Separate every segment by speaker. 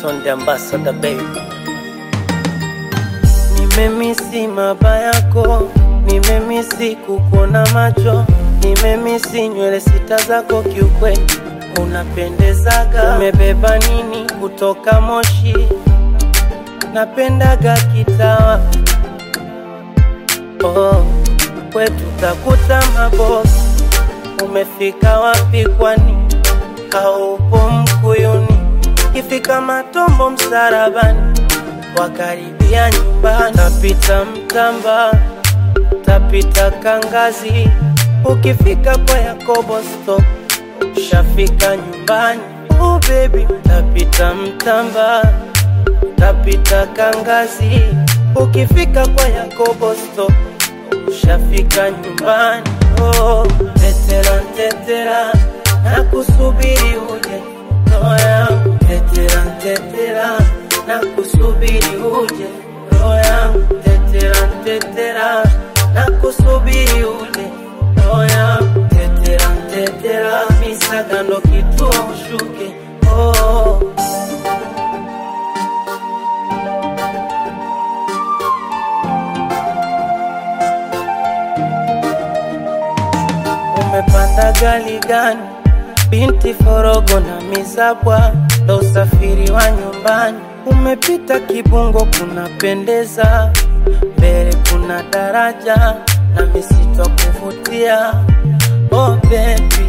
Speaker 1: Son the ambassador baby. Nimemisi maba yako, nimemisi kukuona macho, nimemisi nywele sita zako, kiukweli unapendezaga. Umebeba nini kutoka Moshi? Napendaga kitawa oh, kwetu takuta mabosi. Umefika wapi kwani? Haupo Mkuyuni, ifika Matombo msarabani, wakaribia nyumbani, tapita Mtamba, tapita Kangazi, ukifika kwa Yakobo stop, ushafika nyumbani. Oh baby, tapita Mtamba, tapita Kangazi, ukifika kwa Yakobo stop, ushafika nyumbani. Oh, tetera tetera, nakusubiri uje roho yangu, tetera tetera, nakusubiri uje roho yangu, tetera tetera, nakusubiri uje roho yangu, tetera tetera, misaga ndo kituo ushuke oh. Umepanda gari gani? Binti Forogo na Mizabwa, ndo usafiri wa nyumbani. Umepita Kibungo, kunapendeza, mbele kuna daraja na misitu ya kuvutia. Oh baby,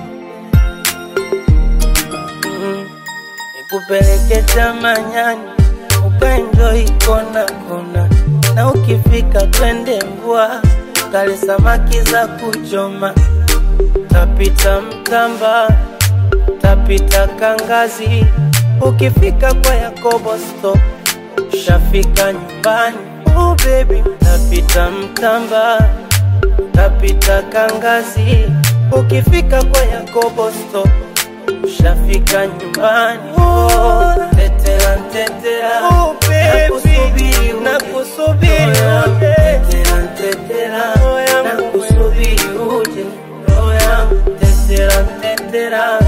Speaker 1: mm, nikupeleke Chamanyani ukaenjoy kona kona, na ukifika twende Mbwa kale samaki za kuchoma tapita Mtamba, tapita Kangazi, ukifika kwa Yakobo stop, ushafika nyumbani. Oh baby, tapita Mtamba, tapita Kangazi, ukifika kwa Yakobo stop, ushafika nyumbani. Oh, tetera tetera,
Speaker 2: Oh, baby,
Speaker 1: nakusubiri uje.
Speaker 2: nakusubiri
Speaker 1: Roho yangu,
Speaker 2: uje.
Speaker 1: tetera tetera,
Speaker 2: Roho yangu,
Speaker 1: nakusubiri uje roho yangu tetera tetera